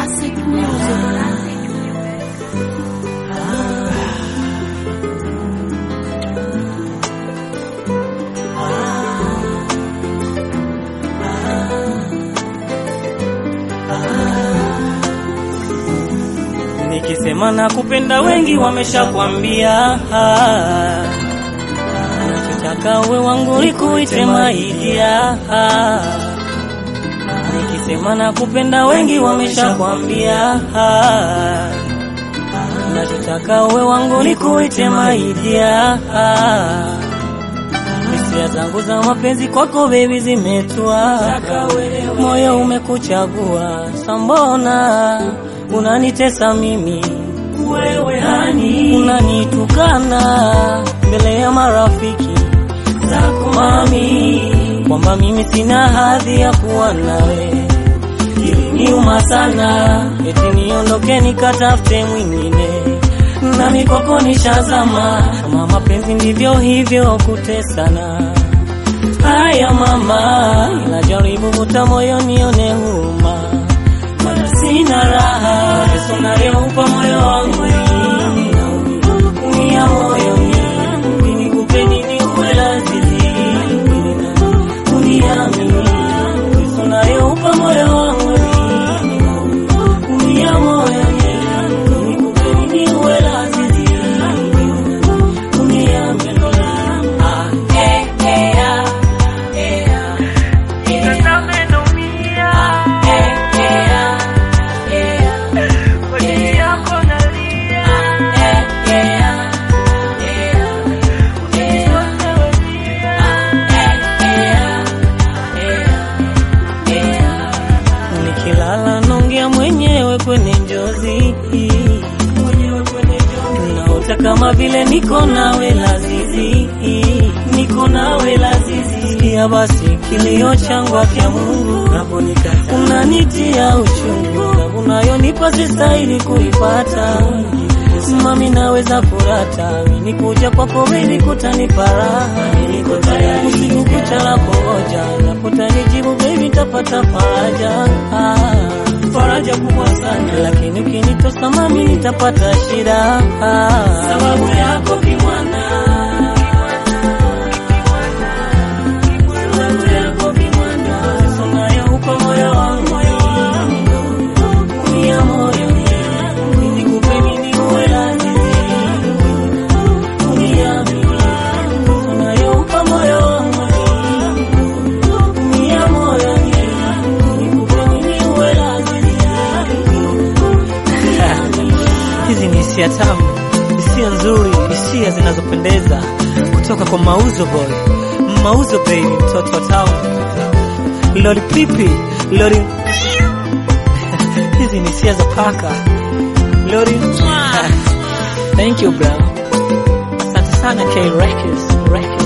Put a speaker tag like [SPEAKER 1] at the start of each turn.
[SPEAKER 1] Classic music.
[SPEAKER 2] Nikisema nakupenda wengi wameshakwambia, nachotaka uwe wangu likuite maidia. Nikisema nakupenda wengi wameshakwambia, nachotaka uwe wangu likuite maidia. Hisia zangu za mapenzi kwako baby zimetua, moyo umekuchagua, sambona unanitesa mimi wewe hani, unanitukana mbele ya marafiki zako mami, kwamba mimi sina hadhi ya kuwa nawe. Iliniuma sana, eti niondoke nikatafute mwingine, nami kwako nishazama. Kama mapenzi ndivyo hivyo kutesana. Haya mama, ila jaribu vuta moyo nione huruma mana sina raha Yesu nayeupa moyo wangu unia moyo mimi nikupe nini uwe lazizi uniamini Yesu nayeupa moyo wangu unia moyo mimi nikupe nini uwe lazizi uniamini ah eh eh ah eh ah Nikilala naongea mwenyewe kwenye njozi, naota kama vile niko nawe lazizi, niko nawe lazizi. Sikia basi kilio changu afya Mungu, unanitia uchungu, na unayonipa sistahili kuipata Mami naweza kurata nikuja kwako baby kutanipa raha niko tayari usiku kucha la kungoja napotanijibu baby tapata faraja ah, faraja kubwa sana lakini ukinitosa mami nitapata shida ah, sababu yako kimwana sababu yako kimwana unayoupa moyo wangu unia moyo nikupe nini uwe lazizi uniamini unayoupa moyo wangu unia moyo nikupe nini uwe lazizi hizi ni hisia tamu hisia nzuri hisia zinazopendeza kutoka kwa mauzo boy mauzo baby mtoto wa town lori pipi lori hizi ni hisia za paka lori thank you bro asante sana K Records Records